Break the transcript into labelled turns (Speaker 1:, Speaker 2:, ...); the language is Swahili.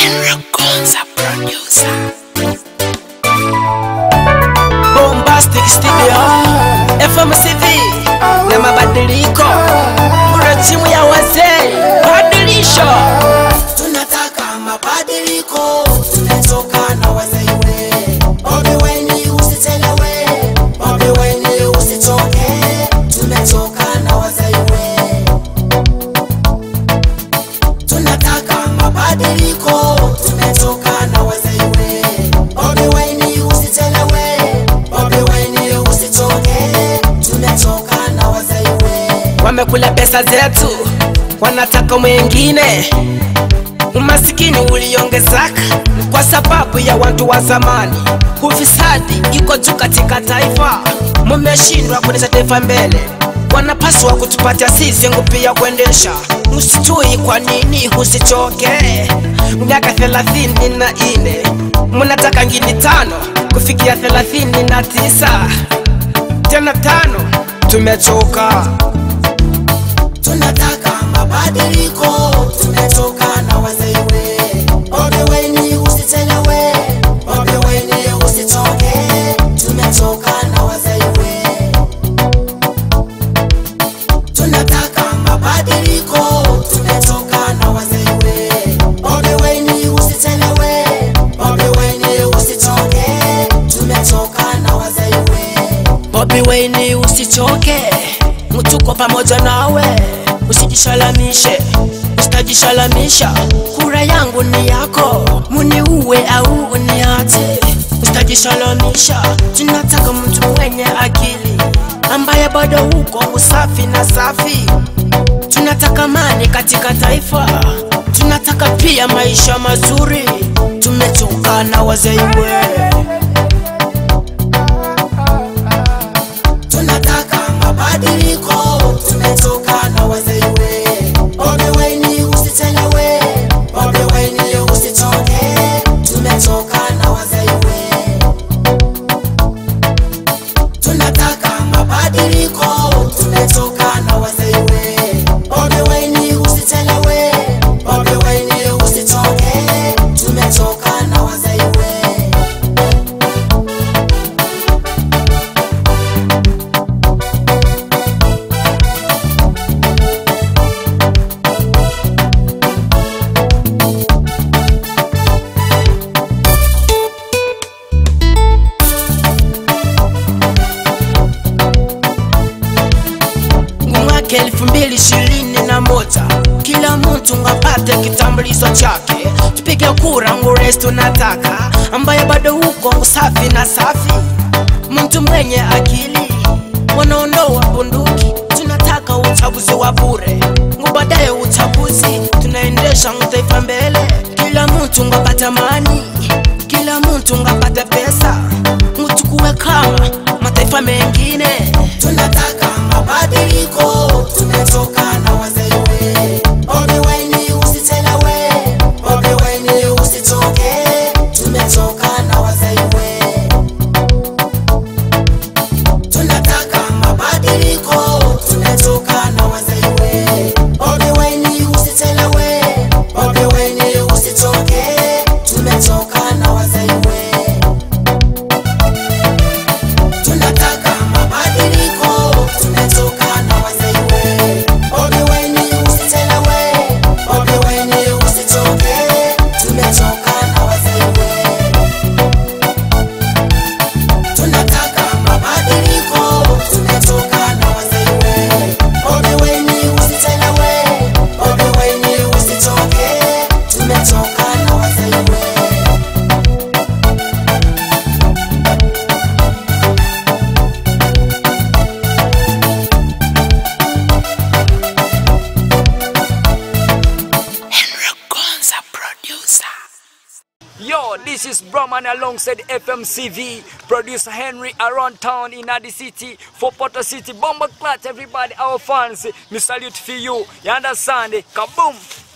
Speaker 1: Gonza producer.
Speaker 2: Bombastic Studio FMCV na mabadiliko kuna timu ya wazee badilisho
Speaker 3: tunataka mabadiliko tumetoka na wazaiwe Bobi Wine usitelewe Bobi Wine usitoke tumetoka na wazaiwe tunataka mabadiliko tumetoka na wazaiwe Bobi Wine usitelewe Bobi Wine usitoke tumetoka na wazaiwe
Speaker 2: wamekula pesa zetu wanataka mwengine umasikini uliongezeka kwa sababu ya watu wa zamani ufisadi iko juu katika taifa mumeshindwa kuendesha taifa mbele wanapaswa kutupatia sisi nguvu ya kuendesha msitui kwa nini husichoke miaka thelathini na ine mnataka ngini tano kufikia thelathini na tisa tena tano tumechoka
Speaker 3: tunataka mabadiliko tumetoka na wazaiwe Bobi Wine usitelewe Bobi Wine usitoke tumetoka na wazaiwe tunataka mabadiliko tumetoka na wazaiwe Bobi Wine usitelewe Bobi Wine usitoke tumetoka na wazaiwe
Speaker 2: Bobi Wine usichoke, mtuko pamoja nawe, usijishalamishe, usitajishalamisha. Kura yangu ni yako, muniue au uniache, usitajishalamisha. Tunataka mtu mwenye akili ambaye bado uko usafi na safi. Tunataka amani katika taifa, tunataka pia maisha mazuri. Tumechoka na wazaiwe.
Speaker 3: tunataka mabadiliko tumetoka na wazaiwe Bobi Wine usitelewe Bobi Wine usitoke tumetoka na wazaiwe tunataka mabadiliko tumetoka na wazaiwe Bobi Wine usitelewe Bobi Wine usitoke tumetoka na wazaiwe
Speaker 2: mwaka elfu mbili ishirini na moja kila mtu ngapate kitambulisho chake tupige kura ngures tunataka ambaye bado huko usafi na safi mtu mwenye akili wanaondoa bunduki tunataka uchaguzi wa bure ngubaadaye uchaguzi tunaendesha taifa mbele kila mtu ngapata amani kila mtu ngapata pesa mtukuwe kama mataifa mengine
Speaker 3: tunataka mabadiliko tumetoka na wazaiwe Bobi Wine usitelewe Bobi Wine usitoke tumetoka na wazaiwe tunataka mabadiliko tumetoka na wazaiwe Bobi Wine usitelewe Bobi Wine usitoke tumetoka na wazaiwe tunataka mabadiliko tumetoka na wazaiwe Bobi Wine usitelewe Bobi Wine usitoke tumetoka na wazaiwe tunataka mabadiliko tumetoka na wazaiwe Bobi Wine usitelewe Bobi Wine usitoke tumetoka na wazaiwe
Speaker 1: Henry Gonza producer.
Speaker 4: Yo, this is Brahman alongside FMCV, producer Henry around town in Adi City, for Porto City, Bomber Clutch, everybody, our fans, we salute for you, you understand? Kaboom!